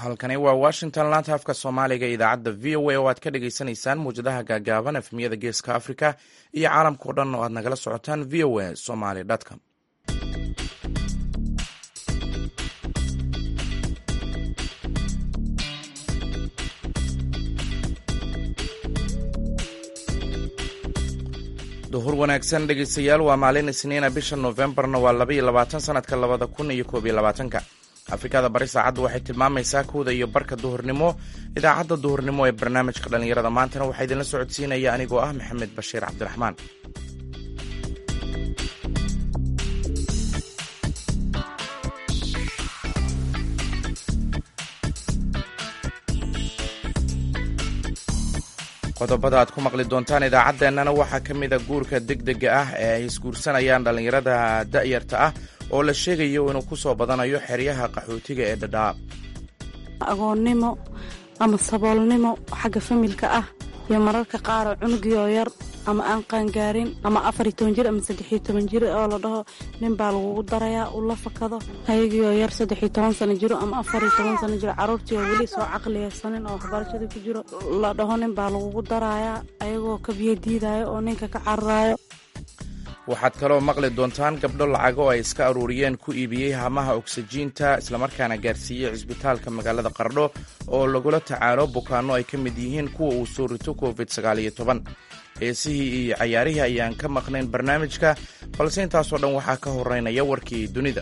halkani waa washington laanta afka soomaaliga idaacadda v o a oo aad ka dhagaysanaysaan muwjadaha gaagaaban efmiyada geeska africa iyo caalamka o dhan oo aad nagala socotaan v o a somaly com duhur wanaagsan dhegeystayaal waa maalin isniina bisha noofembarna waa laba iyo labaatan sanadka labada kun iyo koob iyo labaatanka afrikada bari saacaddu waxay tilmaamaysaa kowda iyo barka duhurnimo idaacadda duhurnimo ee barnaamijka dhallinyarada maantana waxaa idinla socodsiinaya anigoo ah maxamed bashiir cabdiraxmaan qodobada aad ku maqli doontaan idaacaddeenana waxaa ka mida guurka degdega ah ee ay isguursanayaan dhallinyarada da'yarta ah oo la sheegayo inuu ku soo badanayo xeryaha qaxootiga ee dhadhaab agoonnimo ama saboolnimo xagga familka ah iyo mararka qaaroo cunugiyoo yar ama aan qaangaarin ama afar iyo toban jir ama saddexiyo toban jir oo la dhaho nin baa lagugu darayaa uu la fakado ayagiioo yar saddexiyo toban sano jiro ama afar iyo toban sano jiro carruurtii oo weli soo caqliyaysanin oo waxbarashadii ku jiro la dhaho nin baa lagugu darayaa ayagoo kabiyo diidaayo oo ninka ka cararaayo waxaad kaloo maqli doontaan gabdho lacago ay iska aruuriyeen ku iibiyey hamaha ogsajiinta islamarkaana gaarsiiyey cisbitaalka magaalada qardho oo lagula tacaalo bukaanno ay ka mid yihiin kuwa uu soo rito covid sagaaliyo toban heesihii iyo cayaarihii ayaan ka maqnayn barnaamijka balse intaasoo dhan waxaa ka horeynaya warkii dunida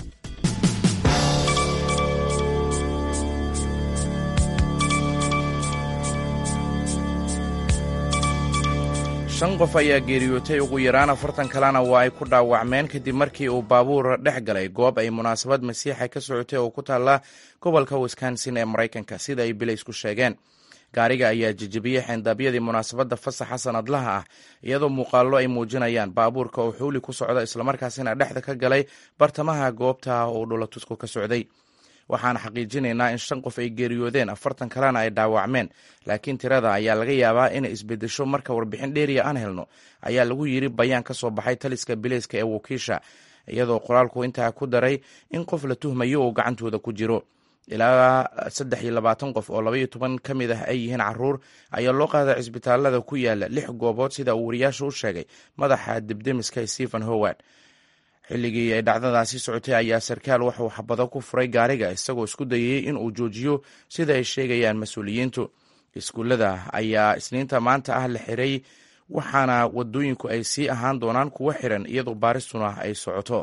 shan qof ayaa geeriyootay ugu yaraan afartan kalena waa ay ku dhaawacmeen kadib markii uu baabuur dhex galay goob ay munaasabad masiixa ka socotay oo ku taalla gobolka wisconsin ee maraykanka sida ay bilaysku sheegeen gaariga ayaa jejebiyey xeendaabyadii munaasabadda fasaxa sanadlaha ah iyadoo muuqaallo ay muujinayaan baabuurka oo xuuli ku socda islamarkaasina dhexda ka galay bartamaha goobta oo dhulatusku ka socday waxaan xaqiijinaynaa in shan qof ay geeriyoodeen afartan kalena ay dhaawacmeen laakiin tirada ayaa laga yaabaa inay isbedesho marka warbixin dheeriya aan helno ayaa lagu yidhi bayaan ka soo baxay taliska bileyska ee wakiisha iyadoo qoraalku intaa ku daray in qof la tuhmayo uu gacantooda ku jiro ilaa saddex iyo labaatan qof oo labaiyo toban ka mid ah ay yihiin caruur ayaa loo qaaday cisbitaalada ku yaala lix goobood sida uu wariyaasha u sheegay madaxa dibdemiska stephen howard xilligii ay dhacdadaasi socotay ayaa sarkaal waxuu xabado ku furay gaariga isagoo isku dayay in uu joojiyo sida ay sheegayaan mas-uuliyiintu iskuullada ayaa isniinta maanta ah la xiray waxaana wadooyinku ay sii ahaan doonaan kuwo xiran iyadoo baaristuna ay socoto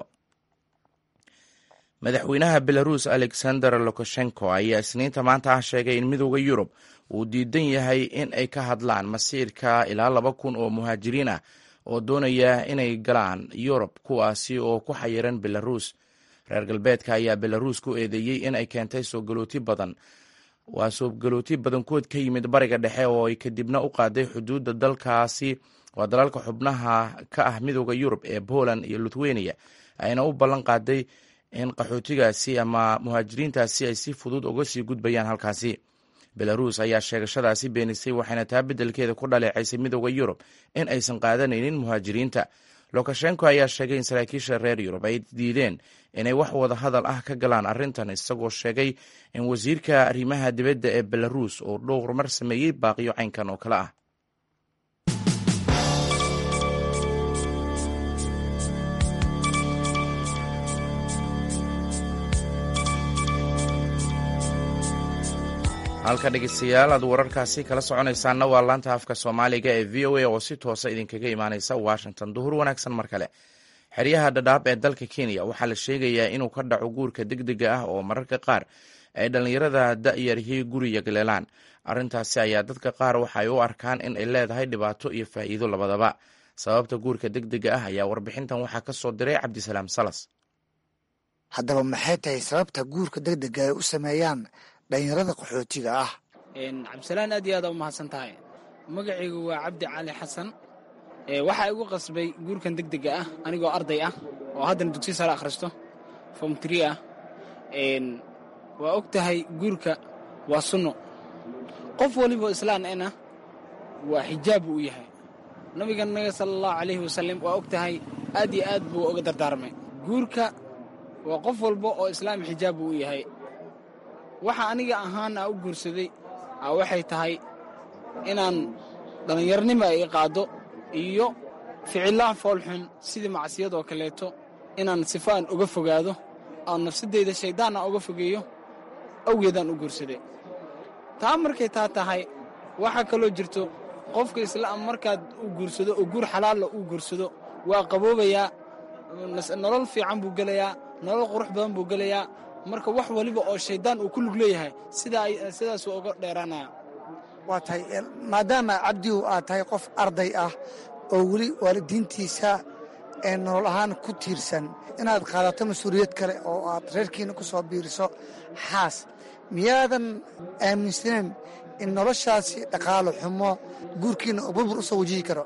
madaxweynaha belaruus alexander lukashenko ayaa isniinta maanta ah sheegay in midooda yurub uu diidan yahay in ay ka hadlaan masiirka ilaa laba kun oo muhaajiriin ah oo doonaya inay galaan yurub kuwaasi oo ku xayiran belaruus reer galbeedka ayaa belaruus ku eedeeyey in ay keentay soo galooti badan waa soo galooti badankood ka yimid bariga dhexe oo ay kadibna u qaaday xuduudda dalkaasi waa dalalka xubnaha ka ah midooda yurub ee poland iyo lithuania ayna u ballan qaaday in qaxootigaasi ama muhaajiriintaasi ay si fudud uga sii gudbayaan halkaasi belaruus ayaa sheegashadaasi beenisay waxayna taa beddelkeeda ku dhaleecaysay midooda yurub in aysan qaadanaynin muhaajiriinta lukashenko ayaa sheegay in saraakiisha reer yurub ay diideen inay wax wada hadal ah ka galaan arrintan isagoo sheegay in wasiirka arrimaha dibadda ee belaruus uu dhowr mar sameeyey baaqiyo caynkan oo kale ah halka dhegeystayaal aad wararkaasi kala soconaysaanna waa laanta afka soomaaliga ee v o a oo si toosa idinkaga imaaneysa washington duhur wanaagsan mar kale xeryaha dhadhaab ee dalka kenya waxaa la sheegayaa inuu ka dhaco guurka degdega ah oo mararka qaar ay dhallinyarada da'yarihii guriga galeelaan arrintaasi ayaa dadka qaar waxay u arkaan in ay leedahay dhibaato iyo faa'iido labadaba sababta guurka degdega ah ayaa warbixintan waxaa ka soo diray cabdisalaam salas haddaba maxay tahay sababta guurka degdega ay u sameeyaan dhalinyarada qaxootiga ah cabdisalaan aad iyo aad u mahadsan tahay magacaygu waa cabdi cali xasan waxaa igu qasbay guurkan degdega ah anigoo arday ah oo haddana dugsi sare akhristo form tree ah waa og tahay guurka waa sunno qof waliboo islaan ena waa xijaab buu u yahay nabiganaga sala allahu calayhi wasalam waa og tahay aad iyo aad buu oga dardaarmay guurka waa qof walba oo islaam xijaab buu u yahay waxa aniga ahaana u guursaday waxay tahay inaan dhallinyarnima ay qaaddo iyo ficillaha foolxun sidii macsiyadoo kaleeto inaan sifo aan uga fogaado aan nafsadeyda shaydaan aan uga fogeeyo awgeedaan u guursaday taa markay taa tahay waxaa kaloo jirto qofka islaam markaad u guursado oo guur xalaalla uu guursado waa qaboobayaa nolol fiican buu gelayaa nolol qurux badan buu gelayaa marka wax waliba oo shayddaan uu ku lug leeyahay sidaasuu uga dheeraanaya waa tahay maadaama cabdigu aad tahay qof arday ah oo weli waalidiintiisa ee nolol ahaan ku tiirsan inaad qaadato mas-uuliyad kale oo aad reerkiina ku soo biiriso xaas miyaadan aaminsaneyn in noloshaasi dhaqaalo xumo guurkiina oo burbur u soo wajihi karo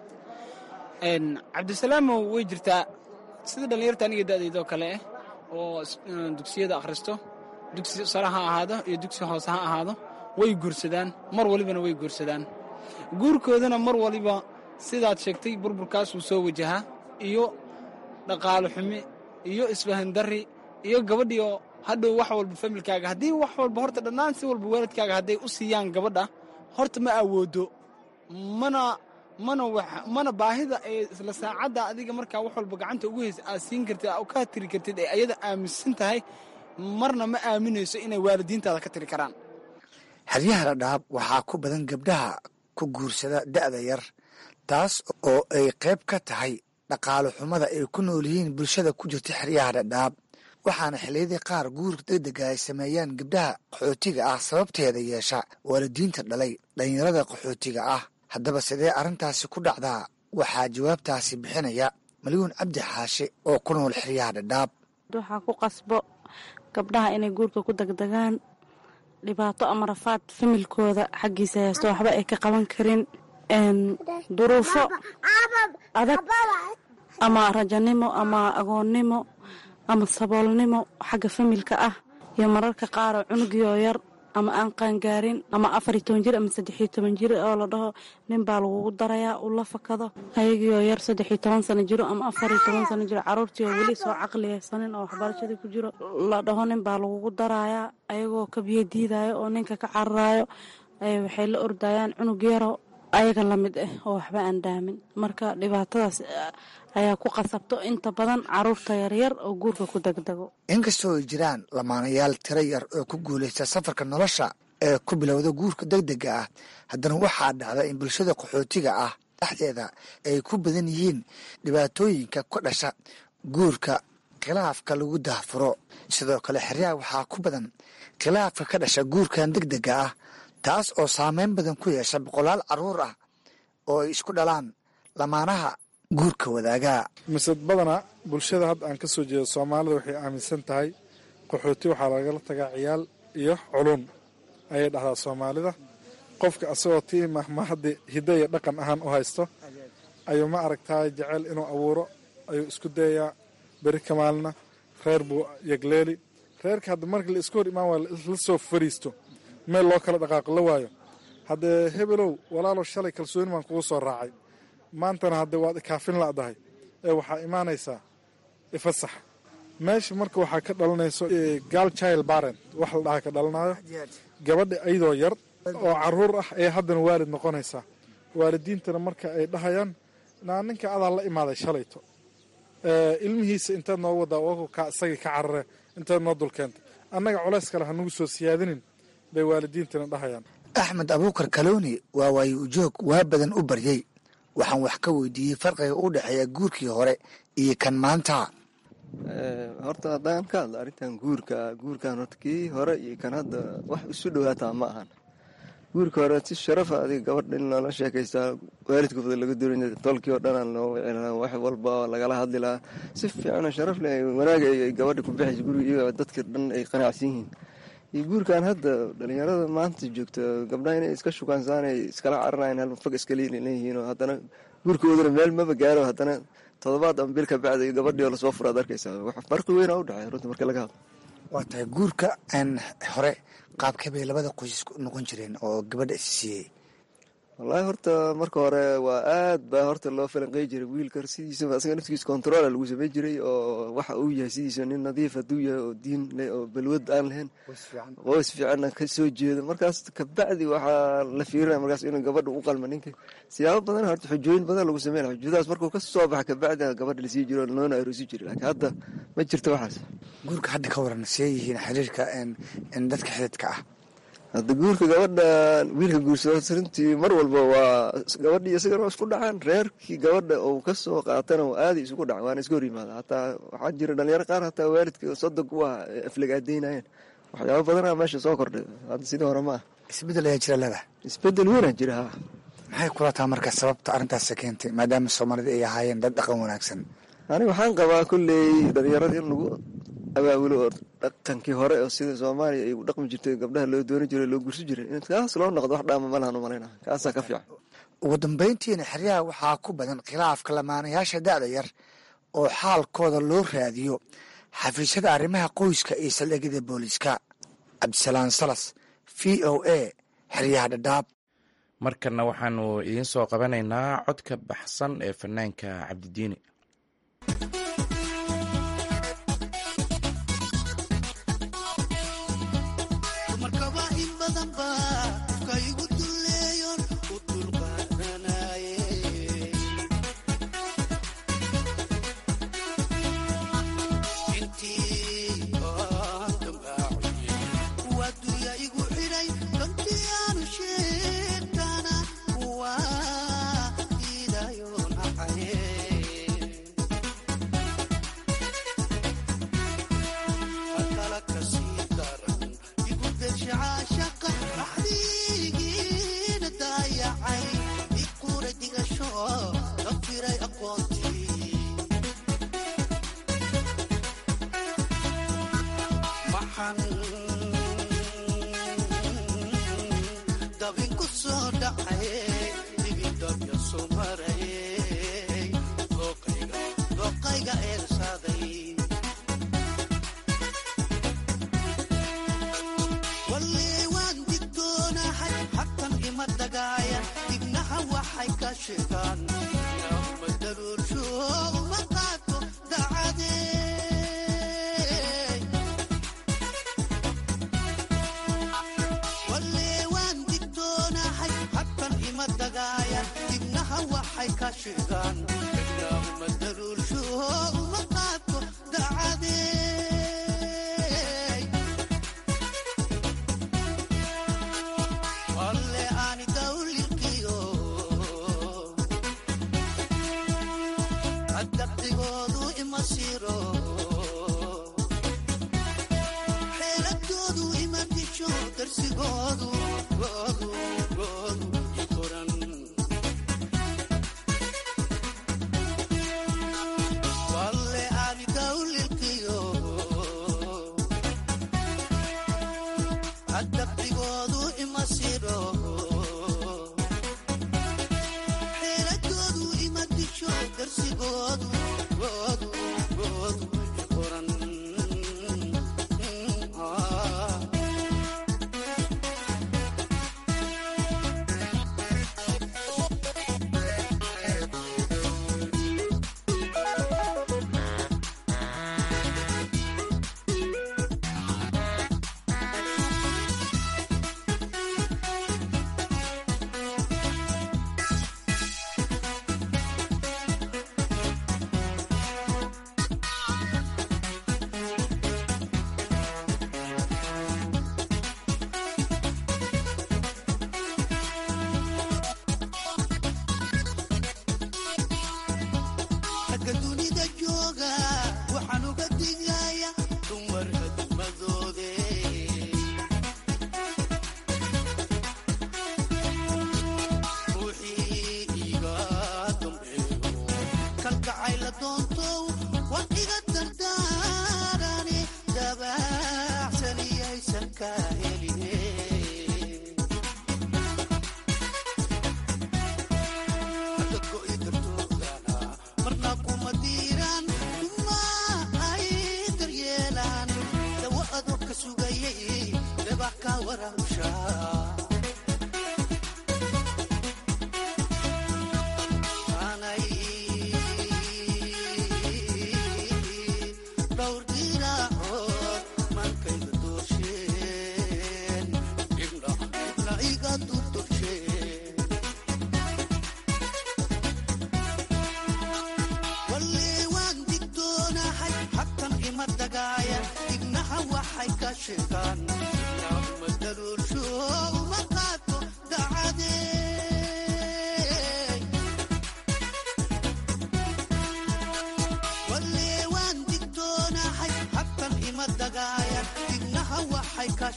cabdisalaamow way jirtaa sida dhallinyarta aniga da'daydoo kale ah oo dugsiyada akhristo dugsi sare ha ahaado iyo dugsi hoose ha ahaado way guursadaan mar walibana way guursadaan guurkoodana mar waliba sidaad sheegtay burburkaasuu soo wajahaa iyo dhaqaalo xumi iyo isfahandarri iyo gabadhiioo hadhow wax walba familkaaga haddii wax walba horta dhannaan si walba waalidkaaga hadday u siiyaan gabadha horta ma awoodo mana mana mana baahida ee isla saacadda adiga markaa wax walba gacanta ugu haysa aad siin kartid aa ka tiri kartid ee ayada aaminsan tahay marna ma aaminayso inay waalidiintaada ka tiri karaan xeryaha dhadhaab waxaa ku badan gabdhaha ku guursada da'da yar taas oo ay qayb ka tahay dhaqaalo xumada ay ku nool yihiin bulshada ku jirta xeryaha dhadhaab waxaana xilliyadii qaar guurka degdega ay sameeyaan gabdhaha qaxootiga ah sababteeda yeesha waalidiinta dhalay dhallinyarada qaxootiga ah haddaba sidee arrintaasi ku dhacdaa waxaa jawaabtaasi bixinaya malyuun cabdi xaashi oo ku nool xeryaha dhadhaab waxaa ku qasbo gabdhaha inay guurka ku degdegaan dhibaato ama rafaad familkooda xaggiisa haysto waxba ay ka qaban karin duruufo adag ama rajanimo ama agoonnimo ama saboolnimo xagga familka ah iyo mararka qaar oo cunugiyoo yar ama aan qaangaarin ama afar iyo toban jir ama saddexiyo toban jir oo la dhaho nin baa lagugu darayaa uu la fakado ayagiioo yar saddexiyo toban sano jiro ama afar iyo toban sano jiro carruurtii oo weli soo caqliyaysanin oo waxbarashadii ku jiro la dhaho nin baa lagugu darayaa ayagoo kabiyo diidaayo oo ninka ka cararaayo waxay la ordayaan cunug yaro ayaga la mid ah oo waxba aan dhaamin marka dhibaatadaas ayaa ku qasabto inta badan caruurta yaryar oo guurka ku degdego inkastoo ay jiraan lamaanayaal tiro yar oo ku guulaysta safarka nolosha ee ku bilowda guurka degdega ah haddana waxaa dhacda in bulshada qaxootiga ah dhexdeeda ay ku badan yihiin dhibaatooyinka ka dhasha guurka khilaafka lagu dahfuro sidoo kale xeryaha waxaa ku badan khilaafka ka dhasha guurkan degdega ah taas oo saameyn badan ku yeesha boqolaal carruur ah oo ay isku dhalaan lamaanaha guurka wadaagaa mise badana bulshada hadda aan ka soo jeedo soomaalida waxay aaminsan tahay qaxooti waxaa lagala tagaa ciyaal iyo culun ayay dhahdaa soomaalida qofka asagoo tii mahmahaddi hiddo iyo dhaqan ahaan u haysto ayuu ma aragtaay jecel inuu abuuro ayuu isku dayayaa beri ka maalina reer buu yegleeli reerka hadda markii la iska hor imaan waa la soo fariisto meel loo kala dhaqaaqo la waayo haddee hebelow walaalow shalay kalsooni baan kugu soo raacay maantana haddee waad ikaafin la'dahay ee waxaa imaanaysaa ifasax meesha marka waxaa ka dhalanayso gaal child barent wax la dhaha ka dhalanayo gabadha iyadoo yar oo caruur ah ee haddana waalid noqonaysaa waalidiintana marka ay dhahayaan naa ninka adaa la imaaday shalayto ilmihiisa intaad noo wadaa oo ka isagii ka carare intaad noo dulkeentay annaga culays kale hanugu soo siyaadinin bay waalidiintana dhahayaan axmed abuukar kalooni waa waayo ujoog waa badan u baryey waxaan wax ka weydiiyey farqiga u dhexeeya guurkii hore iyo kan maanta horta haddaan ka hadlo arrintan guurka guurkan horta kii hore iyo kan hadda wax isu dhowaataa ma ahan guurka hore si sharafa adiga gabadha in loola sheekaystaa waalidkooda laga durin tolkii oo dhanaan loo wici lahaa wax walba lagala hadli lahaa si fiicanoo sharaf leh wanaaga ay gabadha ku baxaysa guriga iyago dadka dhan ay qanacsan yihiin iyo guurkan hadda dhalinyarada maanta joogta gabdhaha inay iska shukaansan ay iskala cararayan hal fag iska leeyihiin oo haddana guurkoodana meel maba gaaro haddana todobaad ama bil ka bacda gabadhii oo lasoo furaad arkaysaa wax farqi weyn u dhexeeya runta marka laga hadlo waa tahay guurka aan hore qaabkee bay labada qoys noqon jireen oo gabadha is siiyey wallaahi horta marka hore waa aad baa horta loo falanqey jiray wiilka sidiisaba asaga naftigiisa controla lagu samey jiray oo waxa uu yahay sidiisa nin nadiif hadduu yahay oo diin leh oo balwad aan lahayn qoys fiicanna ka soo jeedo markaas kabacdi waxaa la fiirinaya markaas inuu gabadha u qalma ninka siyaabo badan horta xujooyin badan lagu sameyn xujadaas markuu ka soo baxa kabacdi gabadha lasii jiro loona aroosi jiray laakiin hadda ma jirto waxaas guurka hadda ka waran see yihiin xiriirka dadka xididka ah hadda guurka gabadha wiilka guursado runtii mar walba waa gabadhii isagana waa isku dhacaan reerkii gabadha uu ka soo qaatana aaday isugu dhacan waana iska hor yimaada hataa waxaa jira dhalinyaro qaar hataa waalidka sodog u ah aflagaadeynayeen waxyaaba badanaa meesha soo kordhay hadda sidii hore ma ah isbedel ayaa jira leedahay isbedel weynaa jira ha maxay kula taha marka sababta arrintaas keentay maadaama soomaalida ay ahaayeen dad dhaqan wanaagsan aniga waxaan qabaa kolley dhalinyarada in lagu abaabulo oo dhaqankii hore oo sida soomaaliya ay u dhaqmi jirtay gabdhaha loo dooni jiray loo gursi jiray in kaas loo noqdo wax dhaama malahan u malayna kaasaa ka fiican ugu dambayntiina xeryaha waxaa ku badan khilaafka lamaanayaasha da'da yar oo xaalkooda loo raadiyo xafiisyada arrimaha qoyska iyo saldhigyada booliiska cabdisalaan salas v o a xeryaha dhadhaab markana waxaanu idiin soo qabanaynaa codka baxsan ee fanaanka cabdidiini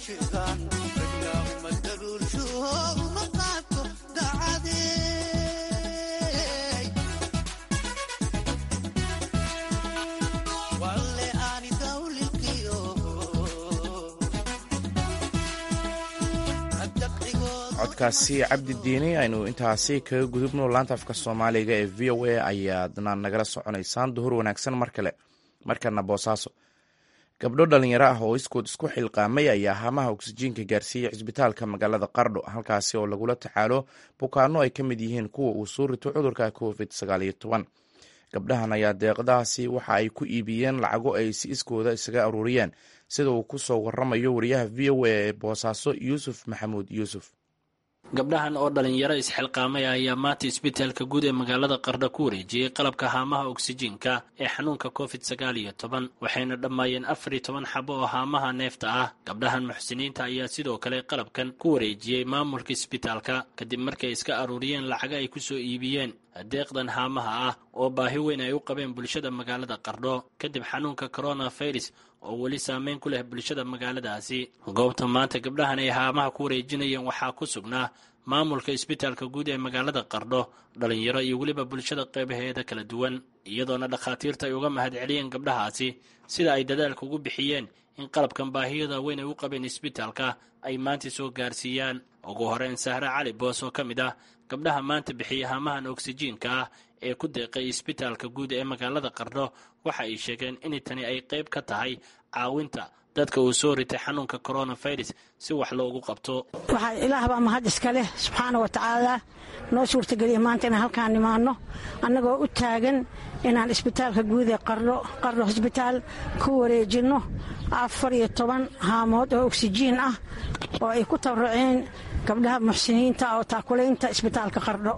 codkaasi cabdi diini aynu intaasi kaga gudubno laanta afka soomaaliga ee v o a ayaadna nagala soconaysaan duhur wanaagsan mar kale markana boosaaso gabdho dhalinyaro ah oo iskood isku xilqaamay ayaa haamaha oksijiinka gaarsiiyey cisbitaalka magaalada qardho halkaasi oo lagula tacaalo bukaano ay ka mid yihiin kuwa uu soo rito cudurka covid sagaaliyo toban gabdhahan ayaa deeqdaasi waxa ay ku iibiyeen lacago ay si iskooda isaga aruuriyeen sida uu ku soo waramayo wariyaha v o a ee boosaaso yuusuf maxamuud yuusuf gabdhahan oo dhalinyaro isxilqaamay ayaa maanta isbitaalka guud ee magaalada qardho ku wareejiyey qalabka haamaha oksijiinka ee xanuunka covid sagaal iyo toban waxayna dhammaayeen afar iyo toban xabo oo haamaha neefta ah gabdhahan muxsiniinta ayaa sidoo kale qalabkan ku wareejiyey maamulka isbitaalka kadib markay iska aruuriyeen lacaga ay ku soo iibiyeen deeqdan haamaha ah oo baahi weyn ay u qabeen bulshada magaalada qardho kadib xanuunka coronavirus oo weli saameyn ku leh bulshada magaaladaasi goobta maanta gabdhahan ay haamaha ku wareejinayeen waxaa ku sugnaa maamulka isbitaalka guud ee magaalada qardho dhalinyaro iyo weliba bulshada qeybaheeda kala duwan iyadoona dhakhaatiirta ay uga mahad celiyeen gabdhahaasi sida ay dadaalka ugu bixiyeen in qalabkan baahiyada weyn ay u qabeen isbitaalka ay maanta soo gaarsiiyaan ugu horeyn sahre cali boos oo ka mid ah gabdhaha maanta bixiya haamahan oksijiinka ah ee ku deeqay isbitaalka guud ee magaalada qardho waxa ay sheegeen in tani ay qayb ka tahay caawinta dadka uu soo ritay xanuunka coronavirus si wax loogu qabto waxaa ilaahbaa mahad iska leh subxaana wa tacaala noo suurtageliya maanta inaan halkaan nimaanno annagoo u taagan inaan isbitaalka guud ee qardho qardho hosbitaal ku wareejinno afar iyo toban haamood oo oksijiin ah oo ay ku tabaruceen gabdhaha muxsiniinta oo taakulaynta isbitaalka qardho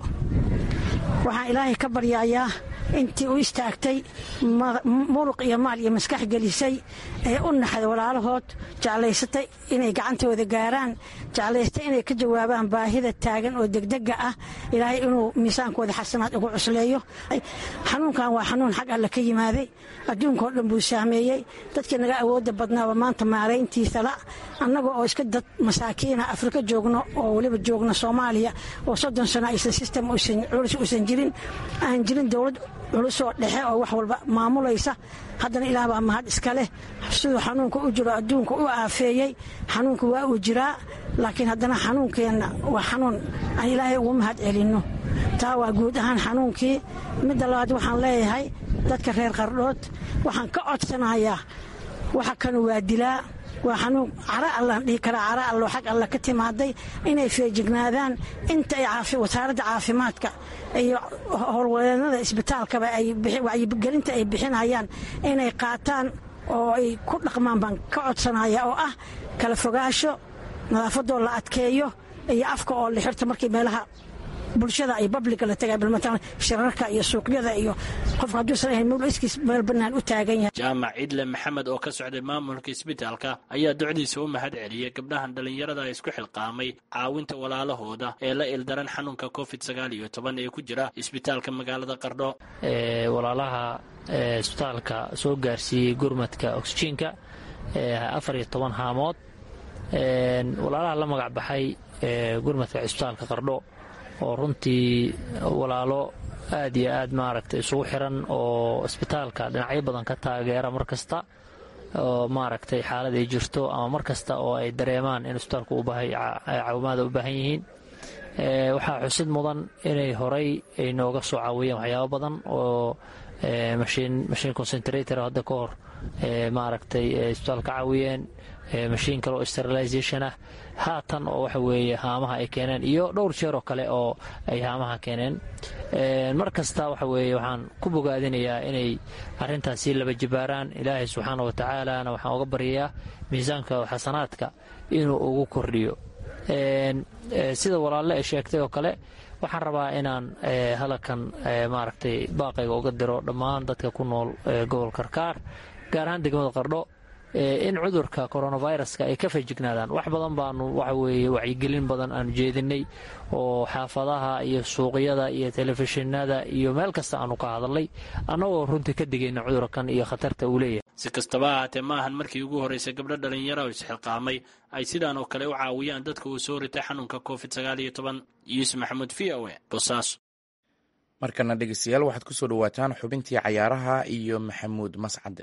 waxaan ilaahay ka baryayaa intii u istaagtay muruq iyo maal iyo maskax gelisay ee u naxday walaalahood jeclaysatay inay gacantooda gaaraan jeclaystay inay ka jawaabaan baahida taagan oo degdega ah ilaahay inuu miisaankooda xasanaad ugu cusleeyo xanuunkan waa xanuun xag alle ka yimaaday adduunkao dhan buu saameeyey dadkii naga awooda badnaaba maanta maarayntiisala annaga oo iska dad masaakiina afrika joogno oo weliba joogno soomaaliya oo soddon sano aysan sistem culus uusan jirin aan jirin dowlad culusoo dhexe oo wax walba maamulaysa haddana ilaah baa mahad iska leh siduu xanuunka u jiro adduunka u aafeeyey xanuunka waa uu jiraa laakiin haddana xanuunkeenna waa xanuun aan ilaahay ugu mahad celinno taa waa guud ahaan xanuunkii midda labaad waxaan leeyahay dadka reer qardhood waxaan ka codsanayaa waxa kanu waa dilaa waa xanuun cara allaan dhihi karaa cara allo xag alla ka timaaday inay feejignaadaan inta ay wasaaradda caafimaadka iyo howlwadeennada isbitaalkaba ay wacyigelinta ay bixinayaan inay qaataan oo ay ku dhaqmaan baan ka codsanaya oo ah kala fogaasho nadaafadoo la adkeeyo iyo afka oo la xirto markii meelaha bulshada ay babliga la tagay balmataan shirarka iyo suuqyada iyo qofka hadduusan ahayn mul iskiis meel bannaan u taagan yahay jaamac cidle maxamed oo ka socday maamulka isbitaalka ayaa ducdiisa u mahad celiyey gabdhahan dhallinyarada isku xilqaamay caawinta walaalahooda ee la ildaran xanuunka covid sagaal iyo toban ee ku jira isbitaalka magaalada qardho walaalaha isbitaalka soo gaarsiiyey gurmadka oksijiinka afar iyo toban haamood walaalaha la magac baxay gurmadka isbitaalka qardho oo runtii walaalo aad iyo aad maaragtay isugu xiran oo isbitaalka dhinacyo badan ka taageera mar kasta oo maaragtay xaalad ay jirto ama mar kasta oo ay dareemaan in isbitaalku caawimaada u baahan yihiin waxaa xusid mudan inay horay ay nooga soo caawiyeen waxyaabo badan oo mashiin concentrator hadda ka hor maaragtay isbitaal ka caawiyeen mashiin kale oo sterilization ah haatan oo waxa weeye haamaha ay keeneen iyo dhowr jeer oo kale oo ay haamaha keeneen mar kasta waxa weeye waxaan ku bogaadinayaa inay arrintaas sii laba jibaaraan ilaahay subxaana wa tacaalana waxaan uga baryayaa miisaanka xasanaadka inuu ugu kordhiyo sida walaalle ay sheegtay oo kale waxaan rabaa inaan hadalkan maaragtay baaqayga uga diro dhammaan dadka ku nool gobol karkaar gaar ahaan degmada qardho in cudurka coronaviruska ay ka fajignaadaan wax badan baanu waxa weeye wacyigelin badan aanu jeedinay oo xaafadaha iyo suuqyada iyo telefishinada iyo meel kasta aanu ka hadalnay annagoo runtii ka digayna cudurkan iyo khatarta uu leeyahay si kastaba ahaatee ma ahan markii ugu horreysay gabdho dhalinyaro oo isxilqaamay ay sidaan oo kale u caawiyaan dadka uu soo ritay xanuunka covid sagaal iyo toban yuusuf maxamuud v o e bosaaso markana dhegeystayaal waxaad ku soo dhowaataan xubintii cayaaraha iyo maxamuud mascade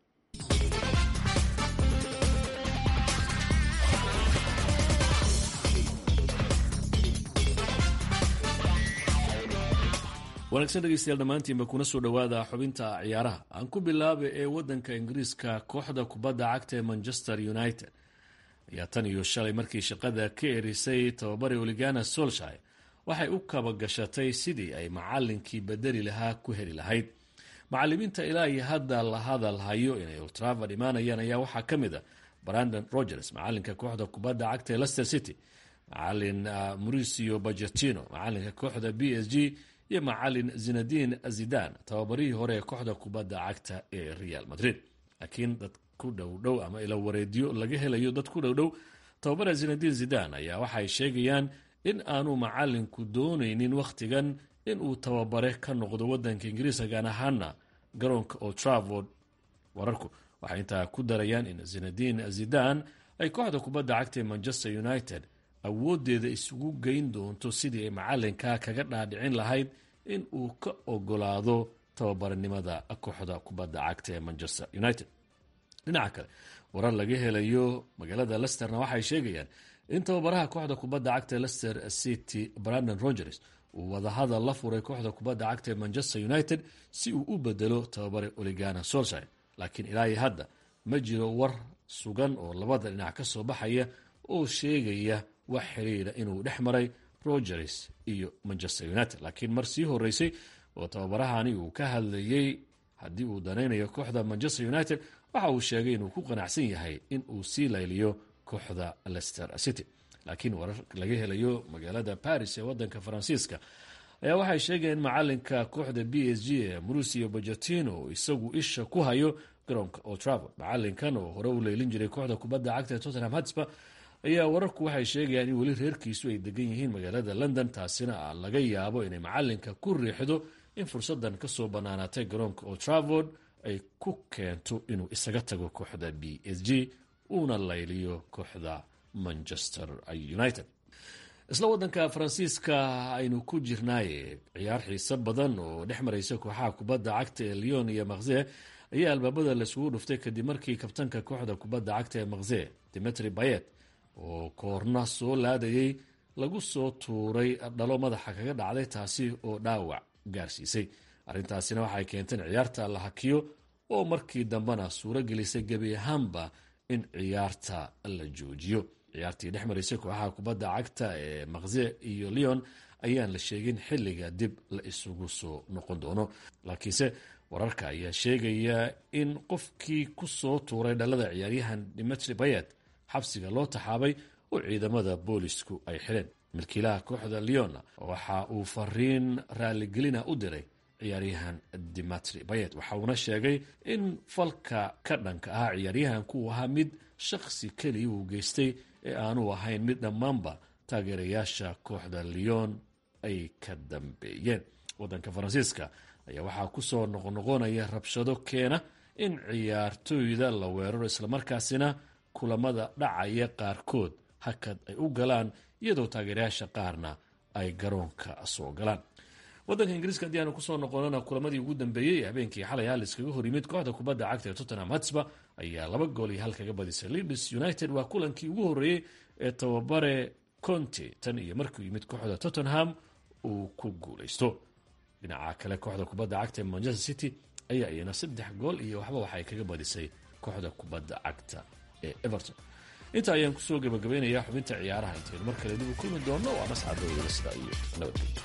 wanaagsan dhegeystayaal dhammaantiinba kuna soo dhowaada xubinta ciyaaraha aan ku bilaaba ee wadanka ingiriiska kooxda kubadda cagta ee manchester united ayaa tan iyo shalay markii shaqada ka erisay tababari oligana solshire waxay u kaba gashatay sidii ay macalinkii bedeli lahaa ku heli lahayd macalimiinta ilaa iyo hadda la hadal hayo inay ultravad imaanayaan ayaa waxaa ka mid a brandon rogers macalinka kooxda kubadda cagta ee lester city macalin uh, mauricio bajetino macalinka kooxda b s g iyo macalin zinadin zidan tababarihii hore ee kooxda kubadda cagta ee real madrid laakiin dad ku dhowdhow ama ila wareedyo laga helayo dad ku dhowdhow tababara zinadin zidan ayaa waxay sheegayaan in aanu macalinku dooneynin wakhtigan inuu tababare ka noqdo wadanka ingiriiska gaan ahaana garoonka old travord wararku waxay intaa ku darayaan in zinadin zidan ay kooxda kubadda cagta ee manchester united awoodeeda isugu geyn doonto sidii ay macalinka kaga dhaadhicin lahayd in uu ka ogolaado tababarnimada kooxda kubadda cagta ee manchester united dhinaca kale warar laga helayo magaalada lesterna waxay sheegayaan in tababaraha kooxda kubadda cagta lester city brandon rogers uu wadahadal la furay kooxda kubadda cagta ee manchester united si uu u bedelo tababare oligana solshire laakiin ilaahi hadda ma jiro war sugan oo labada dhinac ka soo baxaya oo sheegaya wax xiriira inuu dhex maray rogers iyo manchester united laakiin mar sii horeysay oo tababarahani uu ka hadlayey haddii uu danaynayo kooxda manchester united waxa uu sheegay inuu ku qanacsan yahay in uu sii layliyo kooxda lester city laakiin warar laga helayo magaalada paris ee wadanka faransiiska ayaa waxay sheegayeen macalinka kooxda b s g ee mauricio bajetino isagu isha ku hayo garoonka old travord macalinkan oo hore u leylin jiray kooxda kubadda cagta ee tottenham hotspur ayaa wararku waxay sheegayaan in weli reerkiisu ay degan yihiin magaalada london taasina laga yaabo inay macalinka ku riixdo in fursadan kasoo banaanaatay garoonka old travord ay ku keento inuu isaga tago kooxda b s g uuna layliyo kooxda manchester united isla wadanka faransiiska aynu ku jirnaaye ciyaar xiiso badan oo dhex maraysa kooxaha kubadda cagta ee leon iyo makze ayaa albaabada laisugu dhuftay kadib markii kabtanka kooxda kubadda cagta ee makze dimitri bayet oo koorna soo laadayay lagu soo tuuray dhalo madaxa kaga dhacday taasi oo dhaawac gaarsiisay arrintaasina waxay keenteen ciyaarta la hakiyo oo markii dambena suuro gelisay gebi ahaanba in ciyaarta la joojiyo ciyaartii dhex maraysay kooxaha kubadda cagta ee makze iyo leon ayaan la sheegin xilliga dib la isugu soo noqon doono laakiinse wararka ayaa sheegaya in qofkii ku soo tuuray dhalada ciyaaryahan dimitri bayet xabsiga loo taxaabay oo ciidamada boolisku ay xidheen milkiilaha kooxda leona waxa uu fariin raaligelina u diray ciyaaryahan dimitri bayet waxa uuna sheegay in falka ka dhanka ahaa ciyaaryahanku uu ahaa mid shakhsi keliya uu geystay ee aanu ahayn mid dhammaanba taageerayaasha kooxda leon ay ka dambeeyeen wadanka faransiiska ayaa waxaa kusoo noqnoqonaya rabshado keena in ciyaartooyda la weeraro islamarkaasina kulamada dhacaya qaarkood hakad ay u galaan iyadoo taageerayaasha qaarna ay garoonka soo galaan wadanka ingiriiska haddii aanu kusoo noqonana kulamadii ugu dambeeyey ee habeenkii xalay hal iskaga hor yimid kooxda kubadda cagta ee tottenham hotspur ayaa laba gool iyo hal kaga badisay leeds united waa kulankii ugu horreeyey ee tababare conte tan iyo markuu yimid kooxda tottenham uu ku guuleysto dhinaca kale kooxda kubadda cagta ee manchester city ayaa iyana saddex gool iyo waxba waxay kaga badisay kooxda kubadda cagta ee everton inta ayaan kusoo gabagabaynayaa xubinta ciyaaraha intaynu mar kale dib u kulmi doonno waa mascadooyada sida iyo nabadgelyo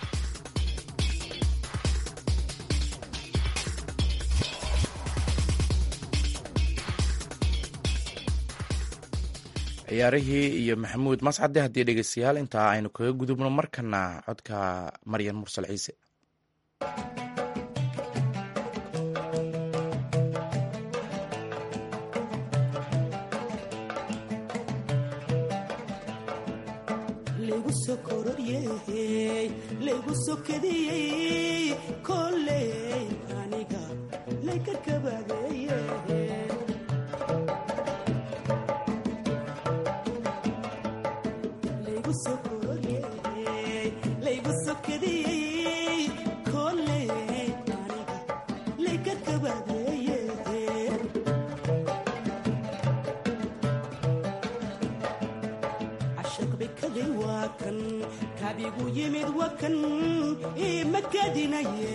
ciyaarihii iyo maxamuud mascade haddii dhegeystayaal intaa aynu kaga gudubno markana codka maryan mursal ciise laygu sokadiyey koley aniga layka kabadeeye kabigu yimid wakan imakadinaye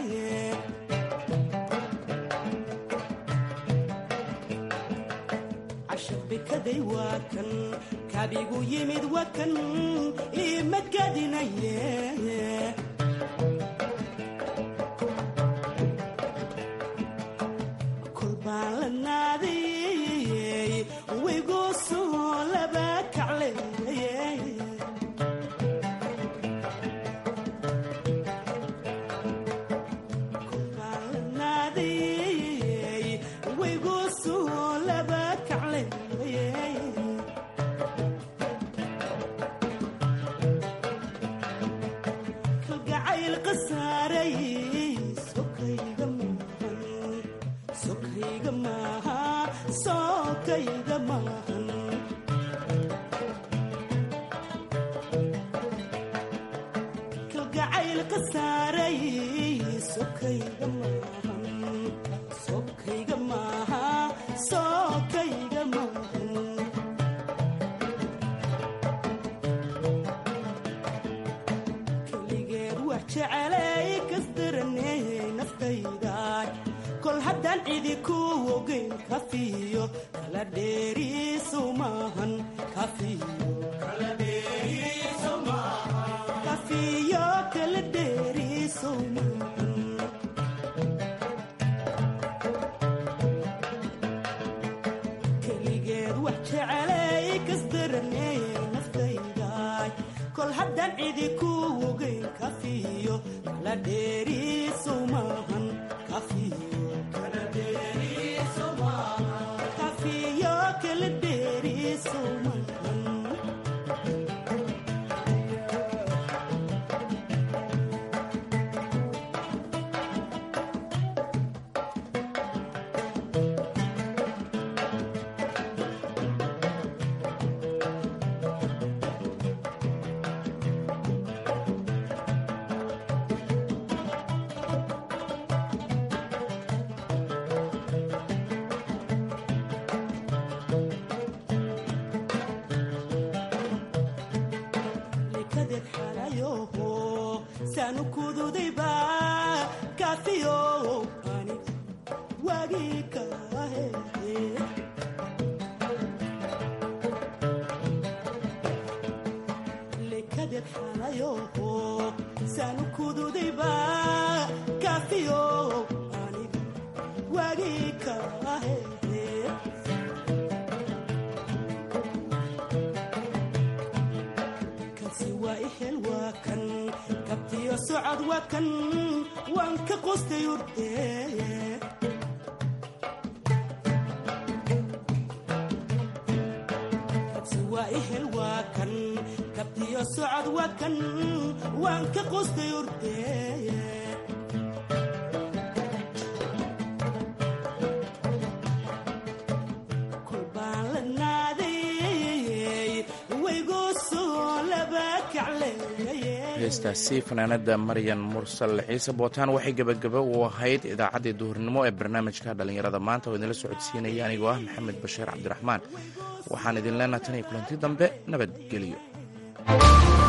casharbikaday waa kan kabigu yimid wakan imakadinaye kolbaan la naadiyey waygoosoo laba kacleye heestaasi fanaanada maryan mursal xiise bootaan waxay gebagaba u ahayd idaacaddii duhurnimo ee barnaamijka dhallinyarada maanta oo idinla socodsiinaya anigoo ah maxamed bashiir cabdiraxmaan waxaan idin leenaha tan iyo kulanti dambe nabadgelyo